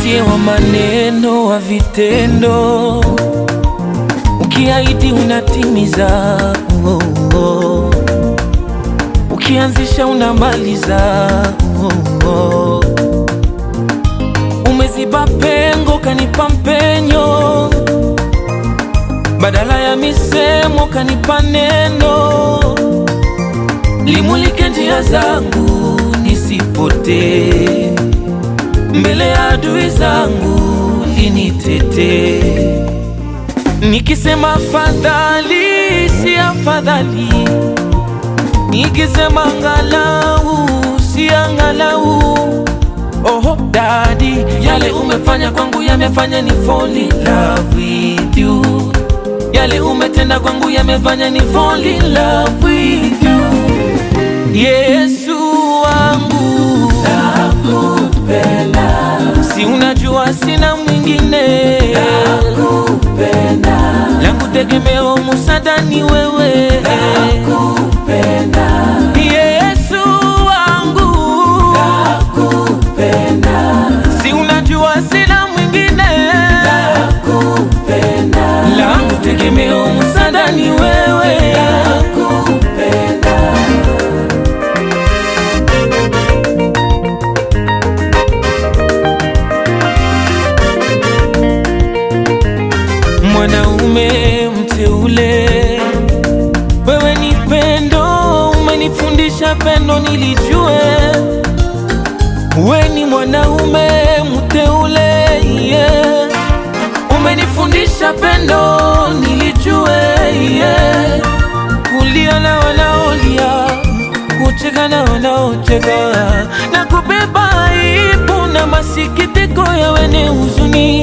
sie wa maneno wa vitendo, ukiahidi unatimiza, oh, oh. ukianzisha unamaliza, oh, oh. umeziba pengo kanipa mpenyo, badala ya misemo kanipa neno, limulike njia zangu nisipotee mbele ya adui zangu linitete, nikisema afadhali si afadhali, nikisema angalau si angalau. Oho dadi, yale umefanya kwangu yamefanya ni fall in love with you, yale umetenda kwangu yamefanya ni fall in love with you. Yesu wangu nakupenda, si unajua sina mwingine nakupenda, langu tegemeo musada ni wewe nakupenda, Yesu wangu nakupenda, si unajua sina mwingine nakupenda, langu tegemeo musada ni wewe nakupenda. Mwanaume mteule, wewe ni pendo, umenifundisha pendo nilijue. We ni mwanaume mteule, yeah. umenifundisha pendo nilijue, yeah. kulia na wanaolia, kucheka na wanaocheka, na kubeba aibu na masikitiko ya wenye huzuni.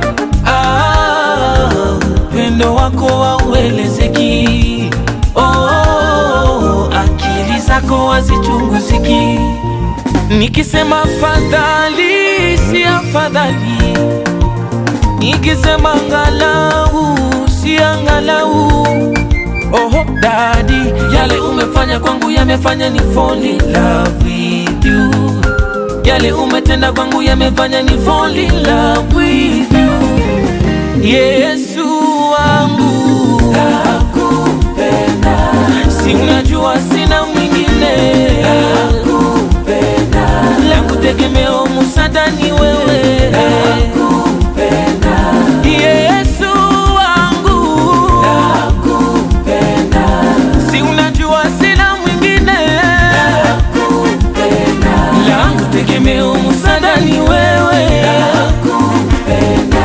Ah, upendo wako hauelezeki. Oh, akili zako hazichunguziki. Nikisema afadhali si afadhali, nikisema angalau si angalau. Oho dadi, yale umefanya kwangu yamefanya ni fall in love with you, yale umetenda kwangu yamefanya ni fall in love with you. Yesu wangu nakupenda, si unajua sina mwingine nakupenda, langu tegemeo musada ni wewe nakupenda, Yesu wangu nakupenda, si unajua sina mwingine nakupenda, langu tegemeo musada ni wewe nakupenda.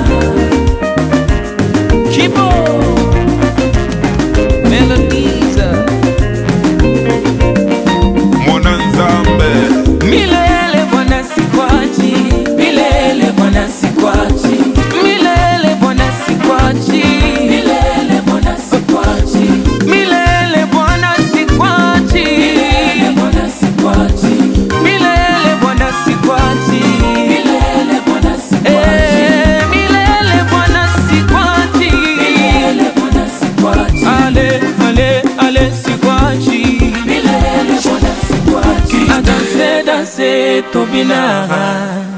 Kibo Melodiza Mwananzambe Milele Bwana sikwachi Milele Bwana sikwachi Milele Bwana sikwachi Milele Bwana sikwachi Milele Bwana sikwachi Milele Bwana sikwachi Milele Bwana sikwachi Milele Bwana sikwachi Milele Bwana sikwachi Milele Bwana sikwachi Ale ale ale sikwachi Milele Bwana sikwachi Adanse danse tobina